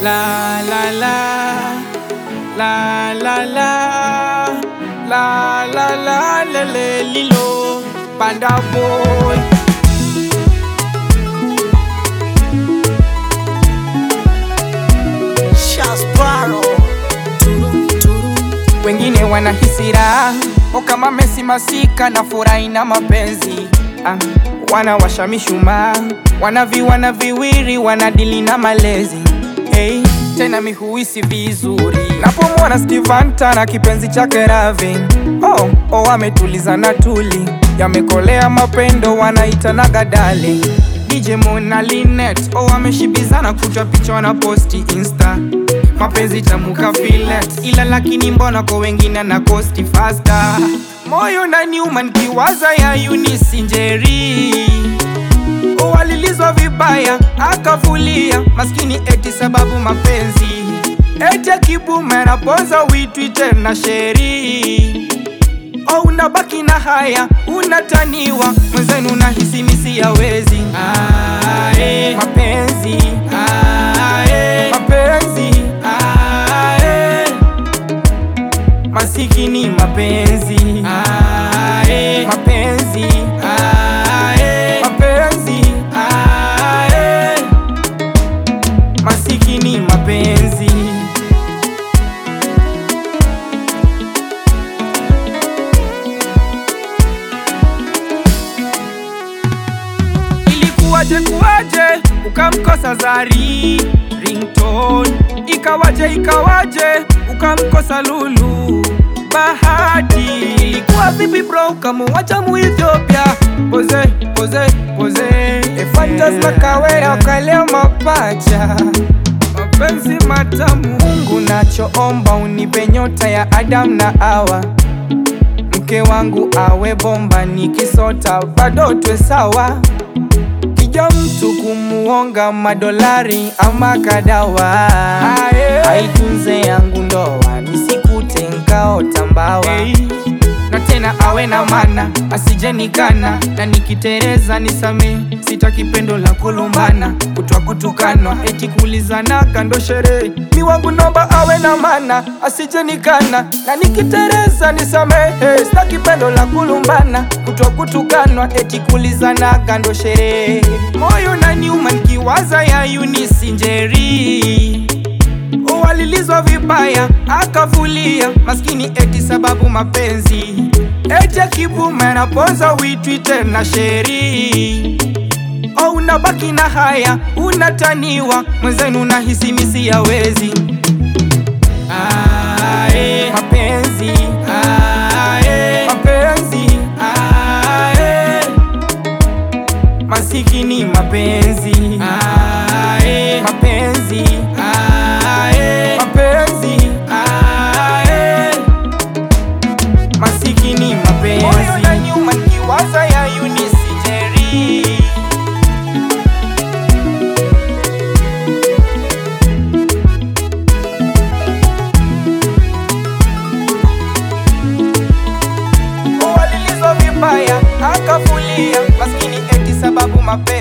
La la la la la la la la la le le lilo Panda boy Shasparo wengine wanahisi raha o kama Messi masika na furahi na mapenzi ah, wanawasha mishumaa wanavi wana viwiri wanadili na malezi hey, tena mihuisi vizuri napomwona Stevanta na kipenzi chake Ravin oh, oh, ametuliza na tuli yamekolea mapendo wanaitanaga darling DJ Mona Linet oh, ameshibizana kutwa picha wana posti insta mapenzi tamuka filet ila lakini mbona kwa wengine na kosti fasta moyo na niuma nikiwaza ya Eunice Njeri oh, alilizwa vibaya akafulia maskini eti sababu mapenzi eti akibume napoza witwi tena sheri oh, unabaki na haya unataniwa mwenzenu nahisi misi yawezi ah, eh. mapenzi ah, eh. mapenzi ah, eh. masikini mapenzi ah, eh. mapenzi ah, eh. mapenzi ah, eh. masikini mapenzi Ilikuwaje kuwaje ukamkosa Zari ringtone, ikawaje ikawaje ukamkosa Lulu Bahati, ilikuwa vipi bro ukamuacha mu Ethiopia? Poze poze poze, Efantas na Kawera ukalea mapacha mapenzi matamu. Mungu nachoomba unipe nyota ya Adam na Hawa mke wangu awe bomba, nikisota bado twe sawa. Kija mtu kumuonga madolari ama kadawa, aitunze yangu ndoa, nisikute nkaota mbawa na tena awe na mana asije nikana, na nikitereza nisame, sitaki pendo la kulumbana, kutwa kutukanwa, eti kulizana kando sherehe. Mi wangu nomba awe na mana asije nikana, na nikitereza nisamehe, sitaki pendo la kulumbana, kutwa kutukanwa, eti kulizana kando sherehe. Moyo na niuma nikiwaza ya Eunice Njeri Oh, alilizwa vibaya akafulia maskini eti sababu mapenzi eti akibume napoza witwi tena sheri oh, unabaki na haya unataniwa mwenzenu nahisi misi yawezi ah, eh. mapenzi ah, eh. mapenzi ah, eh. masikini mapenzi ah, eh. mapenzi ah, eh. mapenzi ah, eh. masikini mapenzi moyo na nyuma nikiwaza ya Eunice Njeri Oh, alilizwa vibaya akafulia maskini eti sababu mapenzi